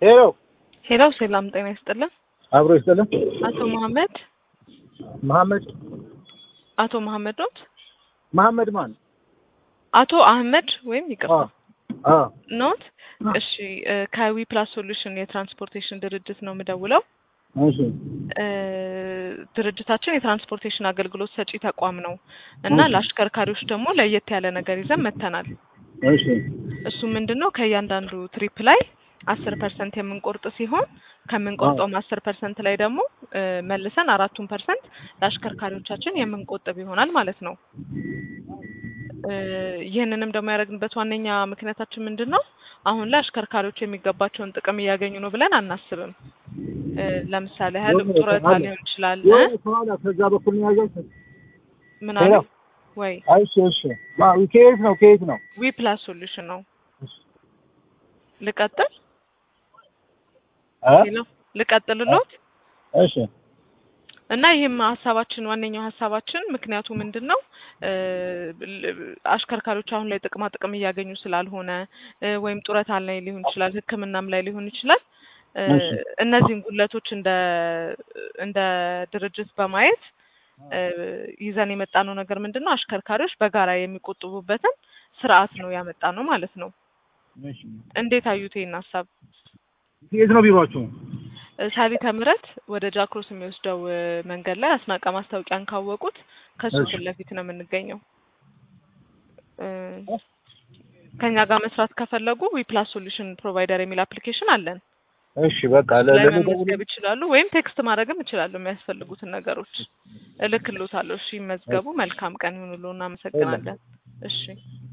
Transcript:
ሄሎ ሄሎ ሰላም ጤና ይስጥልን። አብሮ ይስጥልን። አቶ መሐመድ መሐመድ አቶ መሐመድ ኖት? መሐመድ ማን? አቶ አህመድ ወይም ይቅርታ አ ኖት? እሺ እ ከዊ ፕላስ ሶሉሽን የትራንስፖርቴሽን ድርጅት ነው የምደውለው። እሺ እ ድርጅታችን የትራንስፖርቴሽን አገልግሎት ሰጪ ተቋም ነው እና እሺ። ለአሽከርካሪዎች ደግሞ ለየት ያለ ነገር ይዘን መጥተናል። እሺ እሱ ምንድን ነው ከእያንዳንዱ ትሪፕ ላይ አስር ፐርሰንት የምንቆርጥ ሲሆን ከምንቆርጠውም አስር ፐርሰንት ላይ ደግሞ እ መልሰን አራቱን ፐርሰንት ለአሽከርካሪዎቻችን የምንቆጥብ ይሆናል ማለት ነው። እ ይህንንም ደግሞ ያደረግንበት ዋነኛ ምክንያታችን ምንድን ነው? አሁን ላይ አሽከርካሪዎች የሚገባቸውን ጥቅም እያገኙ ነው ብለን አናስብም። እ ለምሳሌ ያህል የሆነ ጡረታ አለ። ሊሆን ይችላል እ የሆነ ከኋላ ከዛ በኩል ነው ያዘው። ምን አሉ ሄሎ። ወይ እሺ እሺ ማ ከየት ነው ከየት ነው? ዊ ፕላስ ሶሉሽን ነው። ልቀጥል አ ሄሎ ልቀጥልሎት እሺ እና ይህም ሀሳባችን ዋነኛው ሀሳባችን ምክንያቱ ምንድን ነው እ ል- አሽከርካሪዎች አሁን ላይ ጥቅማ ጥቅም እያገኙ ስላልሆነ እ ወይም ጡረታ ላይ ሊሆን ይችላል ሕክምናም ላይ ሊሆን ይችላል እ እሺ። እነዚህን ጉድለቶች እንደ እንደ ድርጅት በማየት እ ይዘን የመጣነው ነገር ምንድን ነው አሽከርካሪዎች በጋራ የሚቆጥቡበትን ስርዓት ነው ያመጣ ነው ማለት ነው። እሺ እንዴት አዩት ይህን ሀሳብ? የት ነው ቢሮአችሁ? እ ሳሊተ ምሕረት ወደ ጃክሮስ የሚወስደው እ መንገድ ላይ አስናቀ ማስታወቂያን ካወቁት ከሱ እሺ። ፊት ለፊት ነው የምንገኘው። እ ከኛ ጋር መስራት ከፈለጉ ዊፕላስ ሶሉሽን ፕሮቫይደር የሚል አፕሊኬሽን አለን። እሺ በቃ ላይ ለለደውል መመዝገብ ይችላሉ፣ ወይም ቴክስት ማድረግም ይችላሉ። የሚያስፈልጉትን ነገሮች እልክልዎታለሁ። እሺ ይመዝገቡ። መልካም ቀን ይሁንልዎ። እናመሰግናለን። እሺ